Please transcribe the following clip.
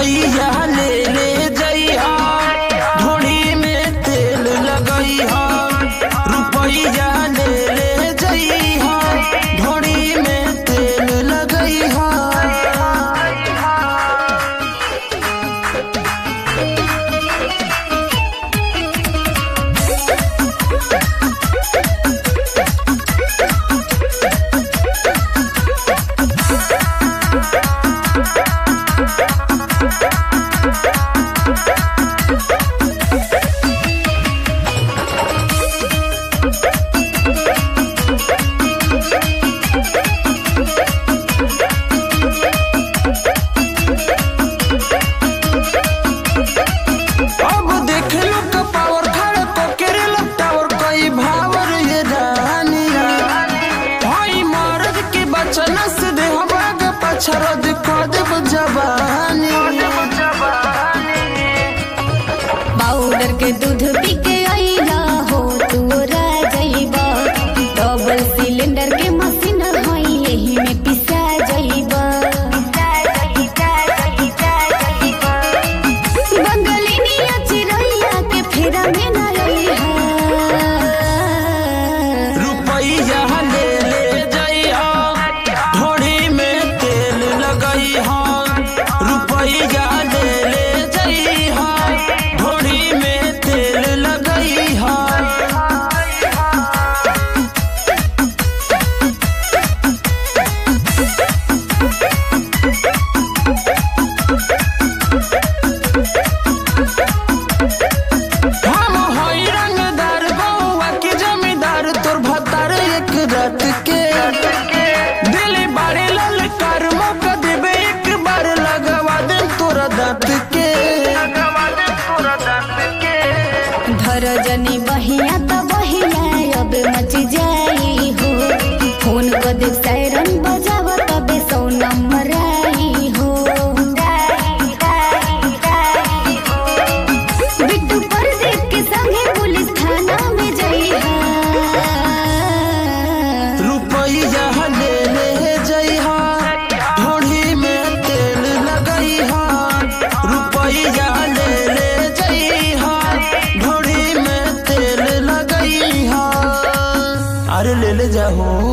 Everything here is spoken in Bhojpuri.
रुपैया ले ले जइहा ढोड़ी में तेल लगइहा रुपैया ले ले जइहा ढोड़ी में तेल लगइहा अब देख लो का पावर खड़ा तो केरे टावर कई भावर ये रानी भाई मर्द के बचन से दे भाग पछरद कर देब जवानी पाउडर के दूध पी के आईला हो तू जइबा डबल सिलेंडर के मशीन हई यही में पिसा जइबा बंगलिनिया चिरैया के फेरा में न रहिहा रुपैया ले ले जइहा ढोड़ी में तेल लगइहा रुपैया ले ले जइहा ढोड़ी में तेल लगइहा हम हई रंगदार बउआ के जमींदार तोर भतार एक रात के दिल बाड़े ललकार मौका देबे एक बार लगवा दे तोरा दांत के धर जनी बहिया त बहिया अब मच जाई हो फोन क दे सायरन बजाव तबे सौ नंबर आई हो बिट्टू परदीप के संगे पुलिस थाना में जइहा रुपैया ले ले जइहा ढोढ़ी में तेल लगइहा रुपैया ले ले जइहा ढोढ़ी में तेल लगइहा अरे ले ले जाहो